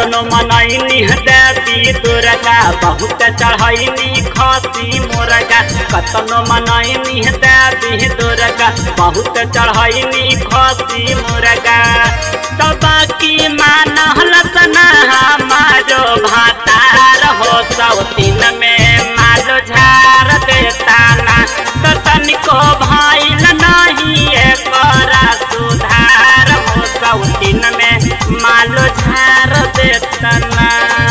कतनो मनैनी देवी दुर्गा बहुत चढ़ैनी खसी मुर्गा कतनो मनैनी देवी दुर्गा बहुत चढ़ैनी खसी मुर्गा दबा की मानल सना हमारो भातार हो सौतीन में मालो झार देता ना तो तनिको भइल नहीं एकरा सुधार हो सौतीन में मालो झार देता ना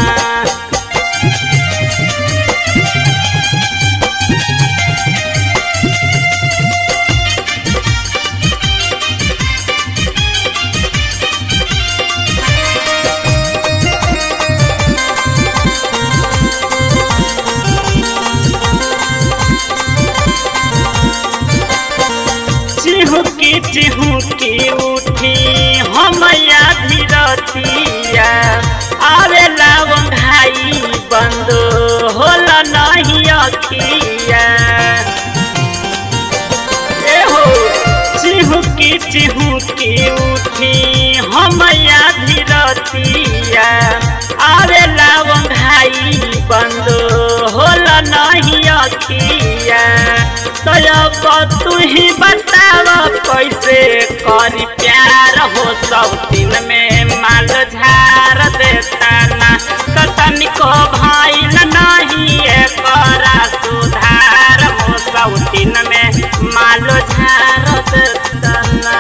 चिहुकी चिहुकी उठी हमया धीरतिया आवेला वंघाई बंद होला नहीं अखिया एहो चिहुकी चिहुकी उठी हमया धीरतिया आवेला वंघाई बंद होला नहीं अखिया तब तू ही बताव कैसे करी प्यार हो सब दिन में माल झार देता ना तो तनिको भइल नहीं एकरा सुधार हो सब दिन में माल झार देता ना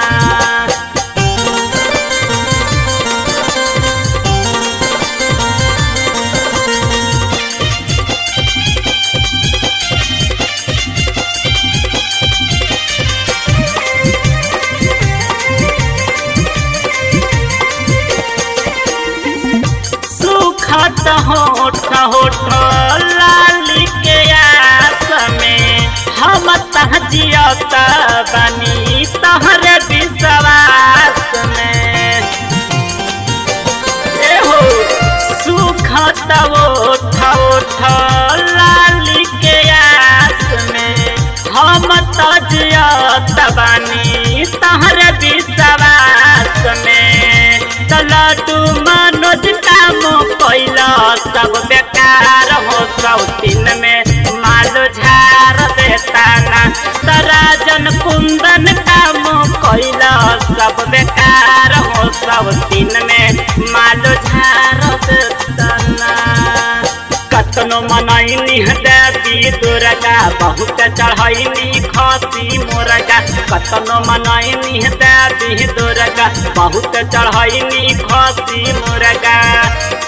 सुखत होठ होठ लाली के आस में हम तहजियत बनी तहर विश्वास में एहो सुखत ओठ ओठ लाली के आस में हम तजियत बनी तहर विश्वास में तलटू मनोज काम कैला सब बेकार हो सौतीन में मालो झार देता ना तराजन कुंदन काम कैला सब बेकार हो सौतीन में मालो झार देता ना कतनो मनैनी देवी दुर्गा बहुत चढ़ैनी खसी मुर्गा कतनो मनैनी देवी दुर्गा बहुत चढ़ैनी खसी मुर्गा